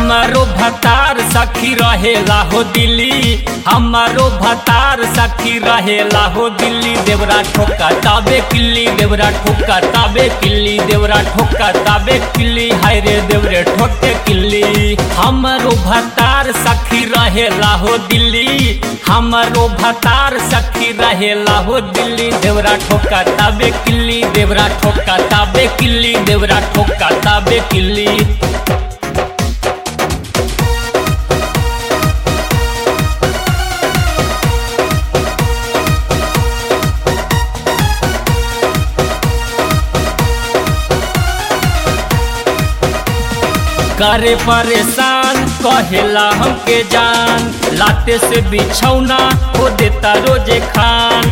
हमारो भतार सखी रहेला हो दिल्ली हमारो भतार सखी रहेला हो दिल्ली देवरा ठोका ताबे किल्ली देवरा ठोका ताबे किल्ली देवरा ठोका ताबे किल्ली हाय रे देवरे ठोके किल्ली हमारो भतार सखी रहेला हो दिल्ली हमारो भतार सखी रहेला हो दिल्ली देवरा ठोका ताबे किल्ली देवरा ठोका ताबे किल्ली देवरा ठोका ताबे किल्ली करे परेशान कहेला हमके जान लाते से बिछौना हो देता रोजे खान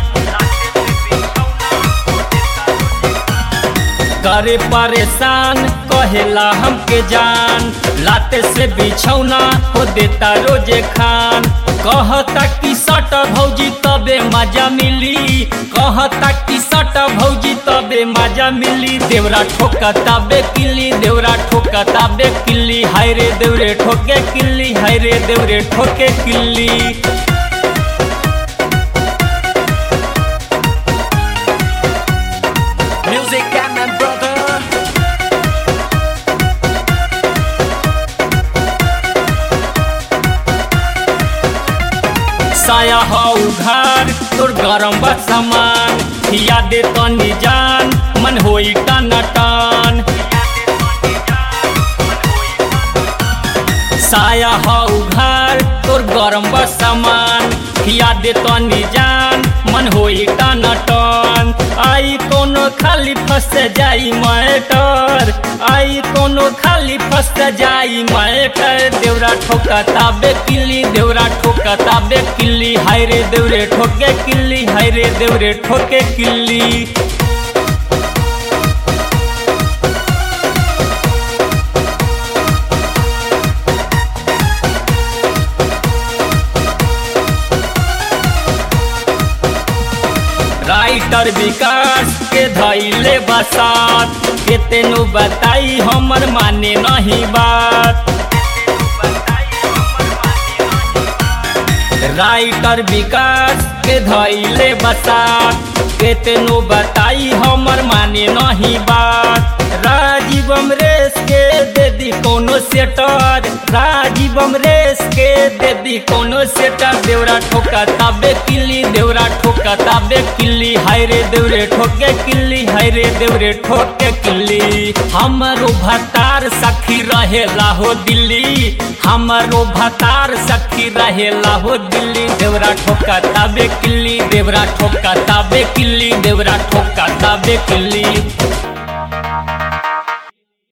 करे परेशान कहेला हमके जान लाते से बिछौना हो देता रोजे खान कहता कि सट भौजी तबे मजा मिली कहता कि सट भौजी तबे मजा मिली देवरा ठोका तबे किल्ली देवरा ठोका तबे किल्ली हाय रे देवरे ठोके किल्ली हाय रे देवरे ठोके किल्ली Music and my brother. साया हौ घर तोर गरम बा सामान खिया दे तनी जान मन होई टन टन साया हौ घर तोर गरम बा सामान खिया दे तनी जान मन होई टन टन आई कोनो खाली फंस जाई मैटर आई कोनो खाली फंस जाई मैटर देवरा ठोका ताबे किल्ली देवरा ठोका ताबे किल्ली हाय रे देवरे ठोके किल्ली हाय रे देवरे ठोके किल्ली राइटर विकास के धैले बसात केतेनो बताई हमर माने नहीं बात राइटर विकास के धैले बसात केतनो बताई हमर माने नहीं बात राजीव अमरेश के दे दी कोनो सेटर राजीव अमरेश के दे दी कोनो सेटर देवरा ठोका ताबे किल्ली देवरा ठोका ताबे किल्ली हाय रे देवरे ठोके किल्ली हाय रे देवरे ठोके किल्ली हमरो भतार सखी रहेला हो दिल्ली हमरो भतार सखी रहेला हो दिल्ली देवरा ठोका ताबे किल्ली देवरा ठोका ताबे किल्ली देवरा ठोका ताबे किल्ली